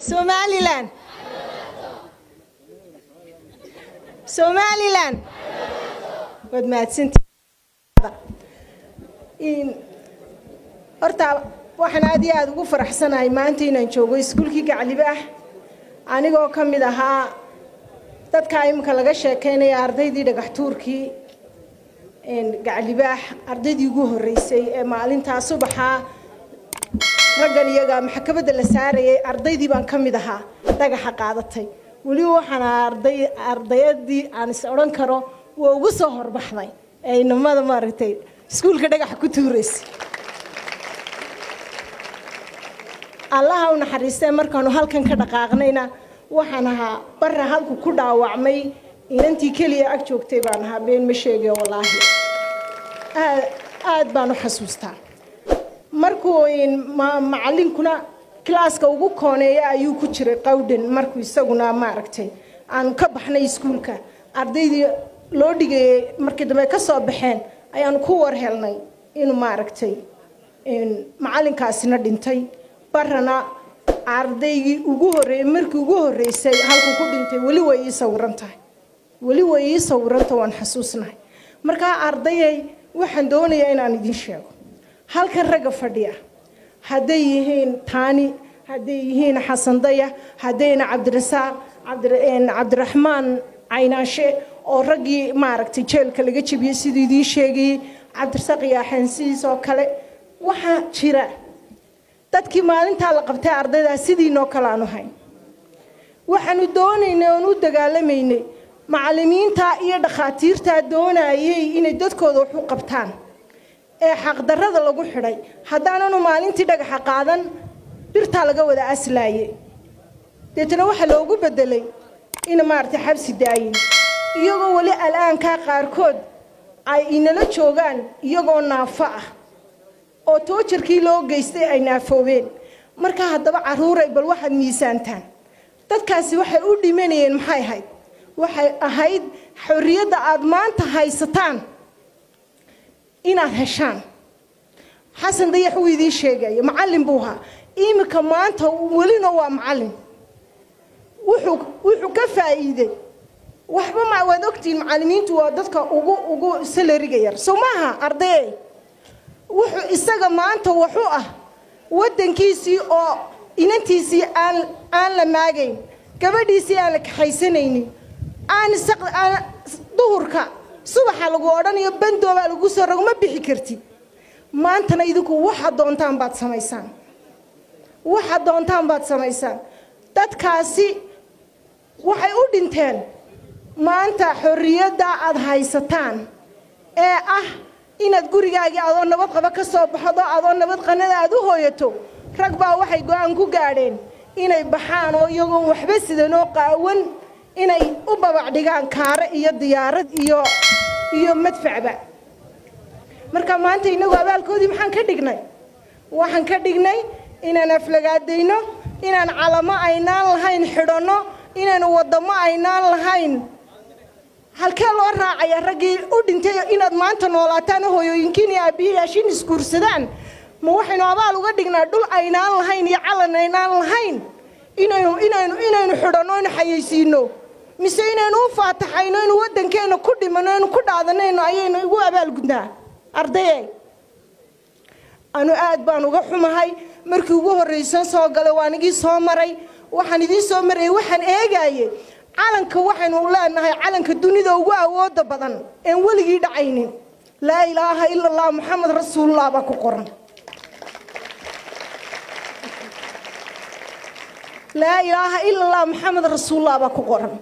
somalilan somalilan waad mahadsantii horta waxaan aad iyo aada ugu faraxsanahay maanta inaan joogo iskuulkii gaclibe ah anigoo ka mid ahaa dadkaa iminka laga sheekeynaya ardaydii dhagaxtuurkii gaclibaax ardaydii ugu horreysay ee maalintaa subaxaa raggan iyaga maxkamadda la saarayay ardaydii baan ka mid ahaa dhagaxa qaadatay weliba waxaan ahaa arday ardayadii aan is odhan karo waa ugu soo horbaxday ee inamada maaragtay iskuulka dhagaxa ku tuuraysay allaha u naxariistee markaanu halkan ka dhaqaaqnayna waxaan ahaa barra halku ku dhaawacmay inantii keliya ag joogtay baan ahaa been ma sheegayo wallaahi aad baan u xasuustaa markuu macallinkuna kilaaska ugu kooneeya ayuu ku jiray qawdhan markuu isaguna maaragtay aanu ka baxnay iskuulka ardaydii loo dhigayay markii dambe ka soo baxeen ayaanu ku war helnay inuu maaragtay macallinkaasina dhintay barana ardaygii ugu horreeyey markii ugu horreysay halku ku dhintay weli way ii sawiran tahay weli way ii sawiranta waan xasuusnahay markaa ardayay waxaan doonayaa inaan idiin sheego halkan ragga fadhiya hadday yihiin taani hadday yihiin xasandaya haddayna cabdirasaaq cabdiraxmaan caynaashe oo raggii maaragtay jeelka laga jebiyey siduu idiin sheegayey cabdirasaaq yaaxansiis oo kale waxaa jira dadkii maalintaa la qabtay ardaydaa sidiinoo kale aanu hayn waxaanu doonaynay oon u dagaalamaynay macallimiintaa iyo dhakhaatiirtaa doonayay inay dadkooda wax u qabtaan ee xaqdarrada lagu xidhay haddaananu maalintii dhagaxa qaadan birtaa laga wada aslaaye deetana waxaa loogu bedelay ina maaragtay xabsi daayin iyagoo weli al'aankaa qaarkood ay inala joogaan iyagoo naafo ah oo toojarkii loo geystay ay naafoobeen markaa haddaba carruuray bal waxaad miisaantaan dadkaasi waxay u dhimanayeen maxay ahayd waxay ahayd xorriyadda aada maanta haysataan inaad heshaan xasan dayax wuu idiin sheegaya macallin buu ahaa iminka maanta welina waa macallin wuxuu wuxuu ka faa'iiday waxba ma waad ogtihiin macallimiintu waa dadka ugu ugu salariga yar sow maaha ardayey wuxuu isaga maanta wuxuu ah waddankiisii oo inantiisii aan aan la maagayn gabadhiisii aan la kaxaysanaynin aan aan duhurka subaxa lagu odhanayo bandoobaa lagu soo rogo ma bixi kartid maantana idinku waxaad doontaan baad samaysaan waxaad doontaan baad samaysaan dadkaasi waxay u dhinteen maanta xorriyadda aada haysataan ee ah inaad gurigaagii adoo nabad qaba ka soo baxdo adoo nabad qanada aad u hooyato rag baa waxay go-aan ku gaadheen inay baxaan oo iyagoon waxba sidanoo qaawan inay u babac dhigaan kaare iyo diyaarad iyo iyo madfacba marka maanta innagu abaalkoodii maxaan ka dhignay waxaan ka dhignay inaan aflagaadayno inaan calamo aynaan lahayn xidhanno inaan waddamo aynaan lahayn halkee loo raacaya raggii u dhintay inaad maanta noolaataan hooyooyinkiin iyo aabbiyayaashiin isguursadaan ma waxaynu abaal uga dhignaa dhul aynaan lahayn iyo calan aynaan lahayn inaynu inaynu inaynu xidhanno inu xayaysiino mise inaynu u faataxayno inu waddankeenna ku dhimanno inu ku dhaadanayno ayaynu igu abaalgudnaa ardaye anu aad baan uga xumahay markii ugu horraysan soo galay waan igii soo maray waxaan idiin soo marayay waxaan eegaaye calanka waxaynu leenahay calanka dunida ugu awooda badan een weligii dhacaynin laa ilaaha ila allah moxamed rasuulullah baa ku qoran laa ilaaha ila allah moxamed rasuulullah baa ku qoran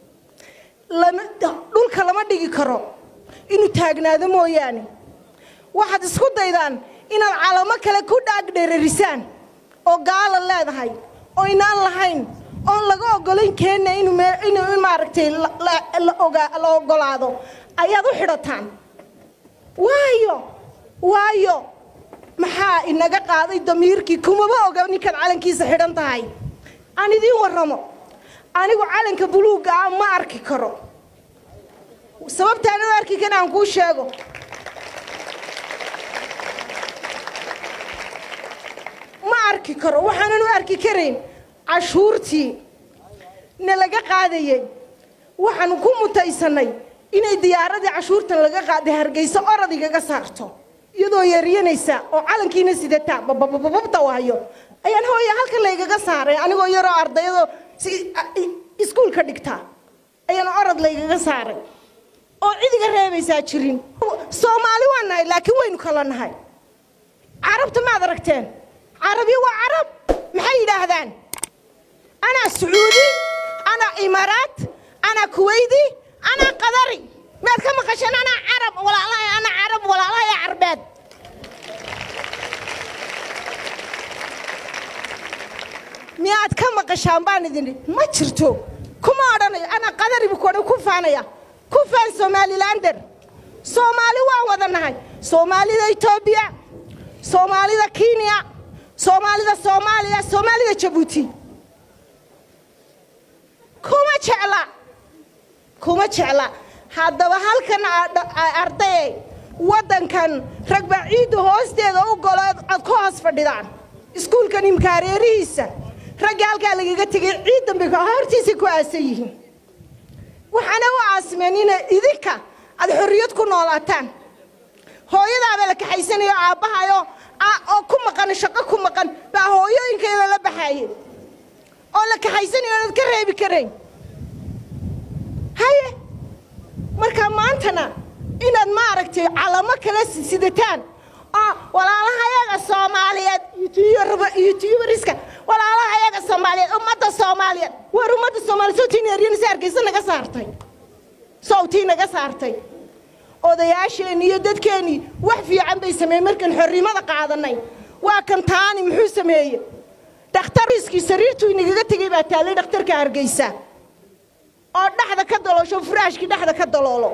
dhulka lama dhigi karo inuu taagnaado mooyaane waxaad isku daydaan inaad calamo kale ku dhaagdheerarisaan oo gaala leedahay oo inaan lahayn oon laga ogolayn keenna inuu maaragtay la ogolaado ayaad u xidhataan waayo waayo maxaa inaga qaaday damiirkii kumaba oga ninkaad calankiisa xidhan tahay aan idiin warramo anigu calanka buluugga ah ma arki karo sababtaan u arki kan aan kuu sheego ma arki karo waxaanan u arki karayn cashuurtii na laga qaadayey waxaanu ku mutaysanay inay diyaaradii cashuurtan laga qaaday hargeysa orod igaga saarto iyadoo yeeryanaysa oo calankiina sidata bababababta waayo ayaan hooya halkan laygaga saaray anigoo yaroo ardayadoo iskuulka dhigta ayaan orod laygaga saaray oo cid iga reebaysaa jirin soomaali waa nahay laakiin waynu kala nahay carabta maad aragteen carabi waa carab maxay yidhaahdaan anaa sacuudi anaa imaaraat anaa kuwaydi anaa qadari maad ka maqasheen anaa carab walaalahay anaa carab walaalahay carbeed miyaad ka maqashaan baan idin ma jirto kuma odhanayo anaa qadaribu kodhan ku faanaya ku faan somalilander soomaali waan wada nahay soomaalida etoobiya soomaalida kenya soomaalida soomaaliya soomaalida jabuuti kuma jecla kuma jecla haddaba halkan ardayey waddankan ragba ciidda hoosteeda u golo ad ku hoos fadhidaan iskuulkan imkaareerihiisa raggii halkaa lagaga tegay ciid dambe hortiisay ku aasan yihiin waxaana u aasimeen inay idinka aad xorriyad ku noolaataan hooyadaabaa la kaxaysanayo aabbahayo oo ku maqan shaqo ku maqan baa hooyooyinkeeda la baxaye oo la kaxaysanayo oonad ka reebi karayn haye marka maantana inaad maaragtay calamo kala sidataan oo walaalahayaga soomaaliyeed yutuubariska walaalahayaga soomaaliyeed ummadda soomaaliyeed war ummadda soomaaliyeed sawtii neeryanisa hargeysa naga saartay sawtii naga saartay odayaasheenni iyo dadkeennii wax fiican bay sameeyeen markaan xorrimada qaadanay waa kan taani muxuu sameeye dhakhtarkiiskii sariirtuu inagaga tegey baa taallay dhakhtarka hargeysa oo dhexda ka daloosho furaashkii dhexda ka daloolo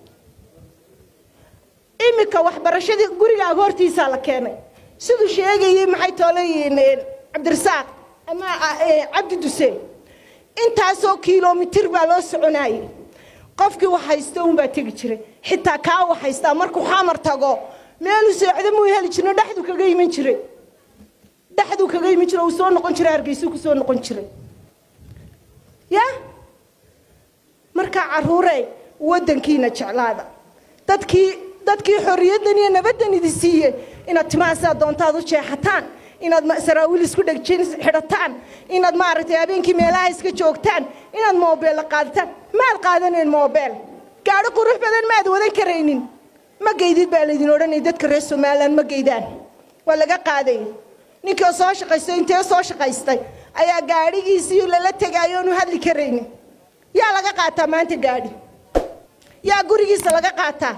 iminka waxbarashadii gurigaaga hortiisaa la keenay siduu sheegayey maxay tooleyihiin cabdirasaaq ama cabdi duseen intaasoo kilomitir baa loo soconayey qofkii wax haysta unbaa tegi jiray xitaa kaa wax haystaa markuu xamar tago meeluu seexdo muu heli jirno dhexduu kaga iman jiray dhexduu kaga iman jiray uu soo noqon jiray hargeysuu ku soo noqon jiray ya markaa carruurey waddankiina jeclaada dadkii dadkii xorriyaddan iyo nabaddan idi siiyey inaad timahaasaa doontaad u jeexataan inaad saraawiil isku dhegjen xidhataan inaad maaragtay habeenkii meelaha iska joogtaan inaad moobeella qaadataan maad qaadanayn moobeel gaadho qurux badan maad wadan karaynin ma geydid baa laydin odhanaya dadka reer somalilan ma geydaan waa laga qaaday ninkii soo shaqaystay intee soo shaqaystay ayaa gaadhigiisii lala tegaayo oonu hadli karaynin yaa laga qaataa maanta gaadhi yaa gurigiisa laga qaataa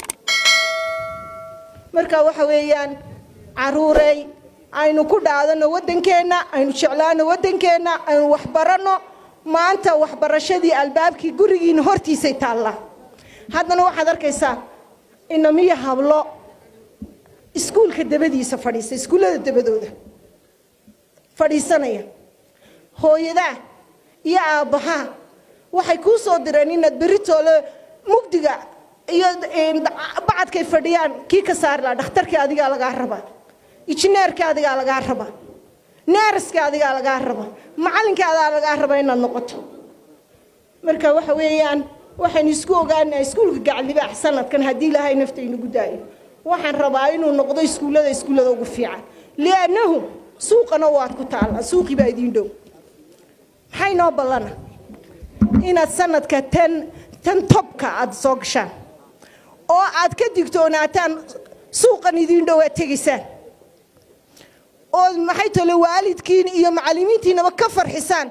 marka waxa weeyaan caruurey aynu ku dhaadano waddankeenna aynu jeclaano waddankeenna aynu waxbaranno maanta waxbarashadii albaabkii gurigiina hortiisay taallaa haddana waxaad arkaysaa inamiyo hablo iskuulka dabadiisa fadhiisa iskuullada dabadooda fadhiisanaya hooyadaa iyo aabbahaa waxay kuu soo direen inaad beritoole mugdiga iyo bacadkay fadhiyaan kii ka saari laha dhakhtarkii adigaa lagaa rabaa injineerkii adigaa lagaa rabaa neeraskii adigaa lagaa rabaa macallinkii adaa lagaa rabaa inaad noqoto marka waxa weeyaan waxaynu isku ogaanaa iskuulka gacaldibaax sanadkan haddii ilaahay nafta inagu daayo waxaan rabaa inuu noqdo iskuullada iskuullada ugu fiican liannahu suuqana waad ku taallaa suuqii baa idiin dhow maxay noo ballana inaad sanadka tan tan tobka aad soo gashaan oo aad ka digtoonaataan suuqan idiin dhow aad tegaysaan oo maxay tole waalidkiin iyo macallimiintiinaba ka farxisaan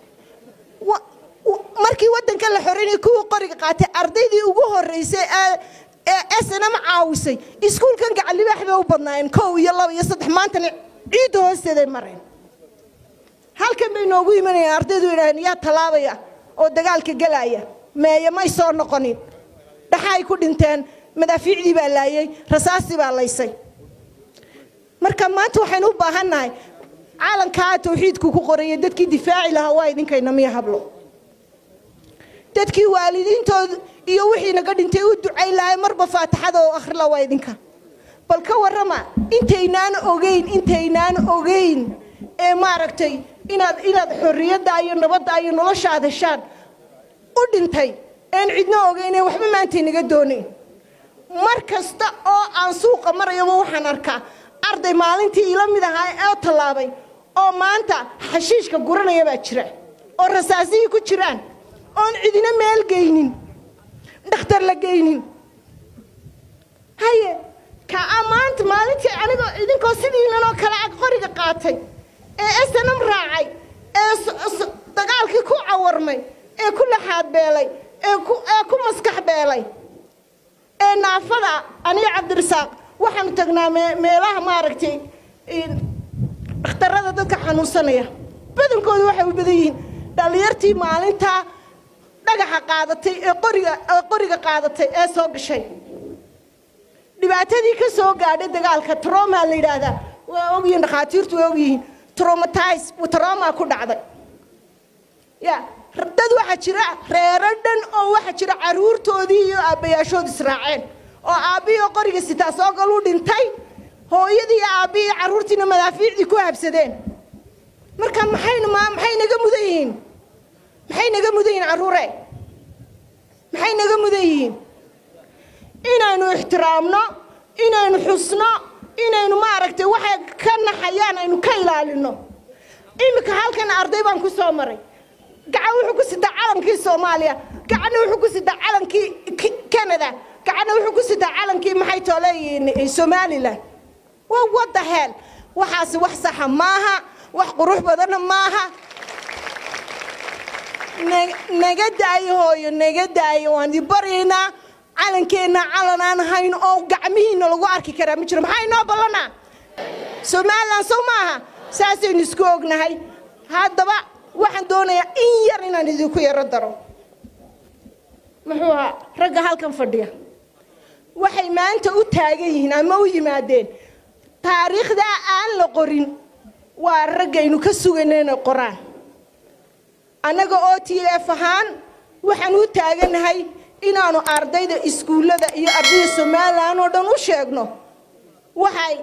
markii waddanka la xoreynaya kuwii qoriga qaatay ardaydii ugu horreysay ee snm caawisay iskuulkan gacallibaax bay u badnaayeen kow iyo laba iyo saddex maantana ciidda hoosteeday mareen halkan bay noogu imanayeen ardaydu idhaaheen yaa tallaabaya oo dagaalka gelaya meeye may soo noqonin dhaxaay ku dhinteen madaafiicdii baa laayey rasaastii baa laysay marka maanta waxaynu u baahan nahay caalankaa tawxiidku ku qoraya dadkii difaaci lahaa waa idinkayna miya hablo dadkii waalidiintooda iyo wixii naga dhintay u ducayn lahay marba faatixada oo akhrila waa idinka bal ka warrama intaynaan ogeyn intaynaan ogeyn ee maaragtay inaad inaad xorriyadda iyo nabadda iyo nolosha aad heshaan u dhintay een cidno ogeynee waxba maanta inaga doonayn mar kasta oo aan suuqa marayaba waxaan arkaa arday maalintii ila mid ahaa ee tallaabay oo maanta xashiishka guranaya baa jira oo rasaasihii ku jiraan oon cidina meel geynin dhakhtar la geynin haye kaa maanta maalintii anigoo idinkoo sidiinanoo kale ag qoriga qaatay ee snm raacay ee dagaalkii ku cawarmay ee ku laxaad beelay ee ku maskax beelay ee naafada aniga cabdirasaaq waxaanu tagnaa meelaha maaragtay dhakhtarada dadka xanuunsanaya badankooda waxay u badan yihiin dhallinyartii maalintaa dhagaxa qaadatay ee qoriga ee qoriga qaadatay ee soo gashay dhibaatadii ka soo gaadhay dagaalka troma la yidhaahdaa waa ogyihiin dhakhaatiirtu waa ogyihiin tromatize troma ku dhacday ya dad waxaa jira reero dhan oo waxaa jira caruurtoodii iyo aabbayaashood israaceen oo aabbihii qoriga sitaa soo galu dhintay hooyadii iyo aabbihii carruurtiina madaafiicdii ku habsadeen marka maxayna ma maxay naga mudan yihiin maxay naga mudan yihiin carruure maxay naga mudan yihiin inaynu ixtiraamno inaynu xusno inaynu maaragtay waxay ka naxayaan aynu ka ilaalino iminka halkan arday baan ku soo maray gacan wuxuu ku sitaa calankii soomaaliya gacanna wuxuu ku sitaa calankii canada gacanna wuxuu ku sitaa calankii maxay tooleeyihiin somalilan waa wadda heel waxaasi wax saxa maaha wax qurux badanna maaha naga daayo hooyo naga daayo waan di baryaynaa calankeenna calan aan hayn oo gacmihiina lagu arki karaa ma jiro maxaa inoo ballanaa somalilan sow maaha saasaynu isku ognahay haddaba waxaan doonayaa in yar inaan idinku yaro daro muxuu ahaa ragga halkan fadhiya waxay maanta u taagan yihiin ama u yimaadeen taariikhdaa aan la qorin waa raggaynu ka sugayna inay qoraan annaga oo t f ahaan waxaan u taaganahay inaanu ardayda iskuullada iyo ardayda somalilan oo dhan u sheegno waxay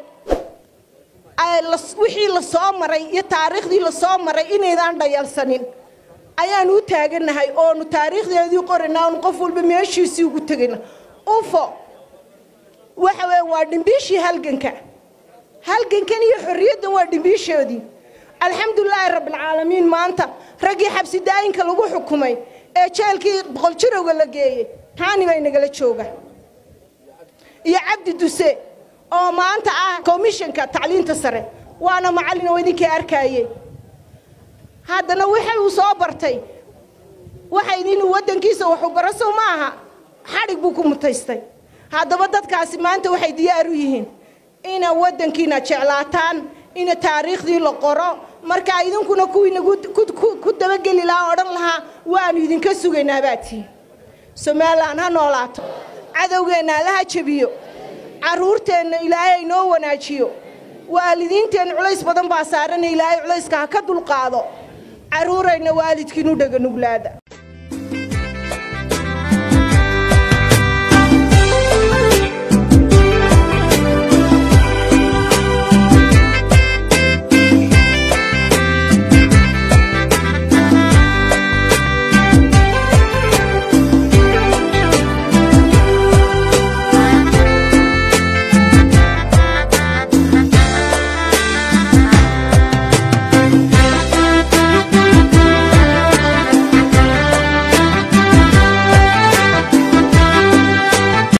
wixii la soo maray iyo taariikhdii la soo maray inaydaan dhayalsanin ayaanu u taaganahay oonu taariikhdeedii qorayna oonu qof walba meeshiisii ugu tegayna ufo waxa weya waa dhimbiishii halganka halgankan iyo xorriyaddan waa dhimbiishoodii alxamdulilaahi rabbilcaalamiin maanta raggii xabsi daayinka lagu xukumay ee jeelkii boqol jirowga la geeyey taani bay nagala jooga iyo cabdi duse oo maanta ah komishanka tacliinta sare waana macallin oo idinkii arkaayey haddana waxa uu soo bartay waxayd inuu waddankiisa waxu baraso ma aha xadhig buu ku mutaystay haddaba dadkaasi maanta waxay diyaar u yihiin ina waddankiina jeclaataan ina taariikhdii la qoro markaa idinkuna kuwiina ku dabageli lahaa odhan lahaa waanu idinka sugaynaa baatiin somalilan ha noolaato cadowgeenna allaha jebiyo carruurteenna ilaahay noo wanaajiyo waalidiinteen culays badan baa saarana ilaahay culayska ha ka dulqaado carruurayna waalidkiinu dhega nuglaada